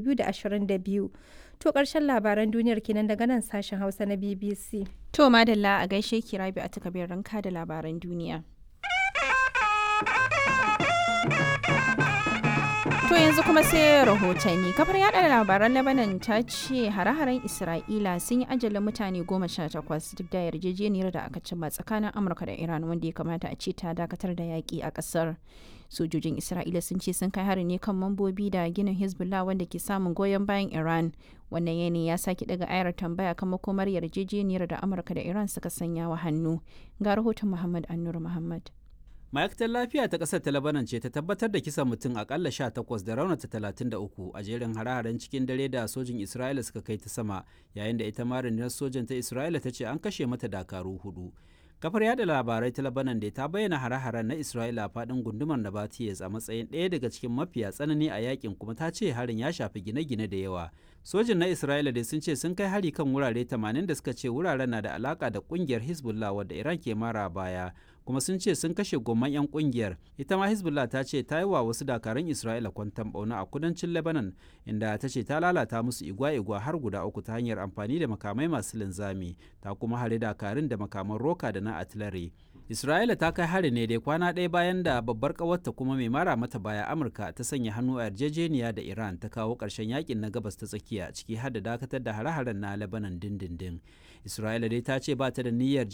2022. To ƙarshen labaran duniyar kenan daga nan sashen Hausa na BBC. To madalla a gaishe ki rabi a takabir ranka da labaran duniya. To yanzu kuma sai rahotanni. Kafar yada labaran Lebanon ta ce hare-haren Isra'ila sun yi ajalin mutane goma sha takwas duk da yarjejeniyar da aka cimma tsakanin Amurka da Iran wanda ya kamata a ce ta dakatar da yaƙi a ƙasar. Sojojin Isra'ila sun ce sun kai hari ne kan mambobi da ginin Hezbollah wanda ke samun goyon bayan Iran. Wannan yanayi ya sake daga ayar tambaya kan makomar yarjejeniyar da Amurka da Iran suka sanya wa hannu. Ga rahoton Muhammad Annur Muhammad. ma'aikatar lafiya ta ƙasar ta labanan ce ta tabbatar da kisan mutum akalla 18 da raunata 33 a jerin hare-haren cikin dare da sojin isra'ila suka kai ta sama yayin da ita ma rundunar sojan ta isra'ila ta ce an kashe mata dakaru hudu kafar yada labarai ta labanan da ta bayyana hare-haren na isra'ila a faɗin gundumar nabatiyes a matsayin ɗaya daga cikin mafiya tsanani a yakin kuma ta ce harin ya shafi gine-gine da yawa sojin na isra'ila dai sun ce sun kai hari kan wurare 80 da suka ce wuraren na da alaka da kungiyar hezbollah wadda iran ke mara baya kuma sun ce sun kashe gomman 'yan kungiyar ita ma hezbollah ta ce ta yi wa wasu dakarun isra'ila kwantan bauna a kudancin lebanon inda ta ce ta lalata musu igwa-igwa har guda uku ta hanyar amfani da makamai masu linzami ta kuma hare dakarun da makaman roka da na artillery isra'ila ta kai hari ne dai kwana ɗaya bayan da babbar ƙawarta kuma mai mara mata baya amurka ta sanya hannu a yarjejeniya da iran ta kawo ƙarshen yakin na gabas ta tsakiya ciki har da dakatar da hare-haren na lebanon dindindin isra'ila dai ta ce ba ta da niyyar